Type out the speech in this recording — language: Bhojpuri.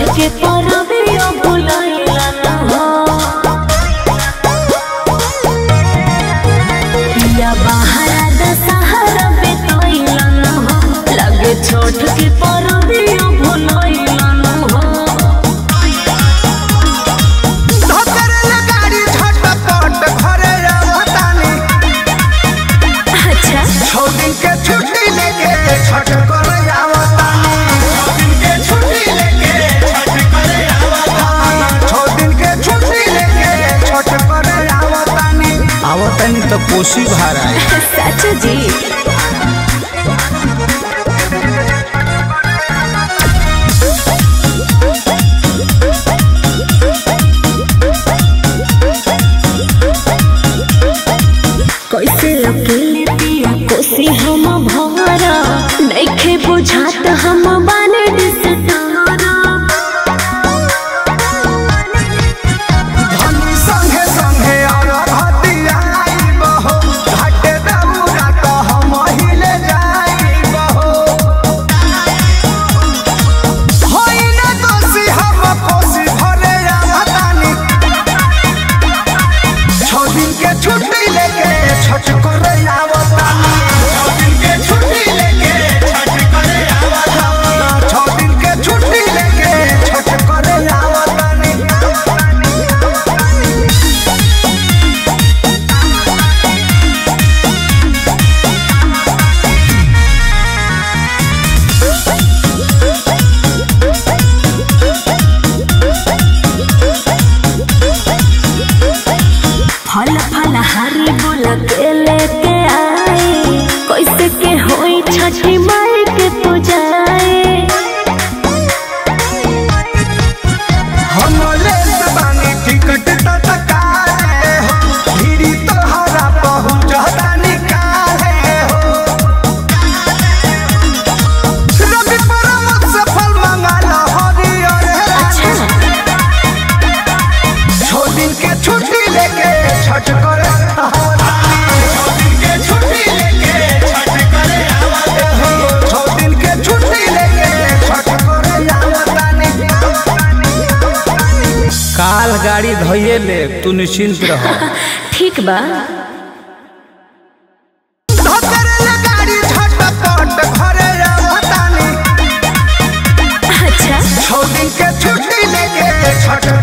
के परबिया भुलाइला न हो पिया बहारा दशहरा बितैला न हो लगे छोट के परबिया भुलाइला न हो धतरल गाड़ी झटपट घरे आवतानी अच्छा छौ दिन के छुट्टी लेके छठ करे आवतानी छौ दिन के छुट्टी लेके छठ करे आवतानी आवतानी तो कोसी भारा है सच जी कैसे अकेले पिया कोसी हम भरा नइखे बुझात हम बाने दिसतारा धनी संगे संगे और हतिया बहो घाटे दबुरा तो हम हिले जाई बहो होई ना दोषी हम कोसी भरे आवतानी छौ दिन के छुट्टी लेके छठ करे आवतानी छौ दिन के छुट्टी लेके छठ करे आवतानी छौ दिन के छुट्टी लेके छठ करे आवतानी फल फल हरी बोला के लेके आए कैसे के होई छठी माई के पूजाए हम लेत बानी टिकट तत्काले हो धीरी तोहरा पहुँचता निकाले हो रवि परमत से फल मंगाल हरियर अच्छा छो दिन के छुट्टी लेके छठ करे छो दिन के छुट्टी लेके छठ करे छो दिन के छुट्टी लेके छठ करे आवतानी काल गाड़ी धोइए ले तू निश्चिंत रह ठीक बा धतरल गाड़ी झटपट घरे आवतानी अच्छा छौ दिन के छुट्टी लेके छठ